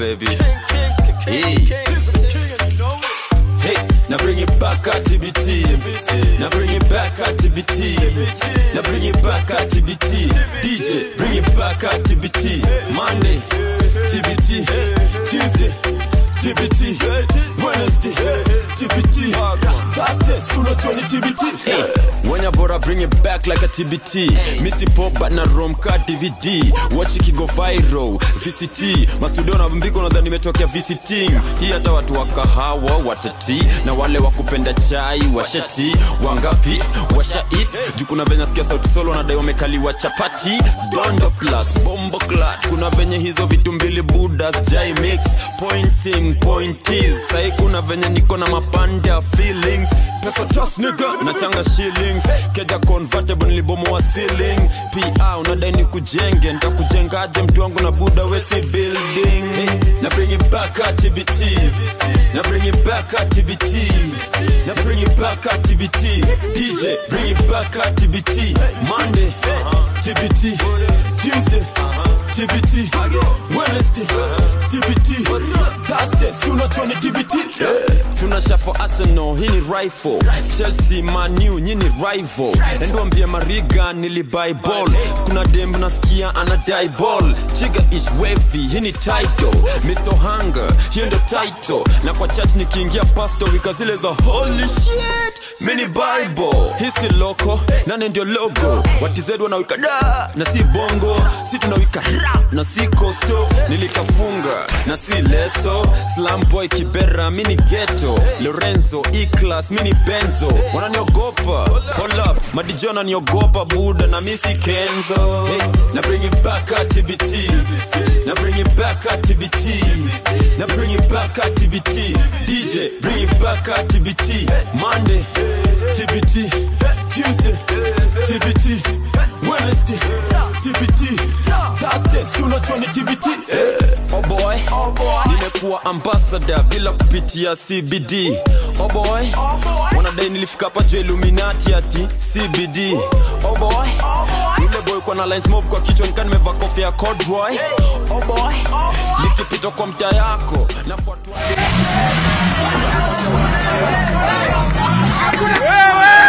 baby. Hey. Hey, now bring it back at TBT. Now bring it back at TBT. Now bring it back at TBT. DJ, bring it back at TBT. Monday, TBT. Tuesday, TBT. Wednesday, TBT. Thursday, sooner 20 TBT. Hey, when you bora bring it back like a TBT. Missy pop but na romka DVD. Watch it go viral. VCT. Mastudio na mbiko nadhani nimetokea visiting. Hii hata watu wa kahawa watati na wale wa kupenda chai washati wangapi washa it juu kuna venye sikia sauti solo nadai wamekaliwa chapati dondo plus bombo clat kuna venye hizo vitu mbili budas jai mix pointing pointies sai kuna venye niko na mapanda feelings pesa tas nigga nachanga shillings keja convertible nilibomoa ceiling pa unadai ni kujenge ntakujengaje mtu wangu na buda wesi building hey, na bring it back at TBT na bring it back at TBT na bring it back at TBT DJ bring it back at TBT Monday TBT Tuesday TBT Wednesday TBT Thursday sooner 20 TBT tunasha for Arsenal hii ni rifle Chelsea Manu nyini rival enduambia Mariga nilibuy ball kuna dem nasikia anadai ball chiga is wavy hii ni title Mr. Hunger hiyo ndo title na kwa church nikiingia pastor wika zile za holy shit mini bible hisi loko nane ndio logo watizedi wanawika da na si bongo si tunawika rap na si kosto nilikafunga na si leso slamboy kibera mini geto lorenzo eclas mini benzo wananiogopa hold up madijo wananiogopa buda na misi kenzo hey, na bring it back at tbt na bring it back at tbt na bring it back at tbt dj bring it back at tbt monday tbt tuesday tbt wednesday tbt thursday sooner 20 tbt oh boy nimekuwa ambassador bila kupitia cbd oh boy wanadai nilifika hapa juu illuminati ati cbd oh boy yule boy kwa na lines mob kwa kichwa nikaa nimevaa kofia ya corduroy oh boy nikipita kwa mtaa yako nafuatwa Wewe!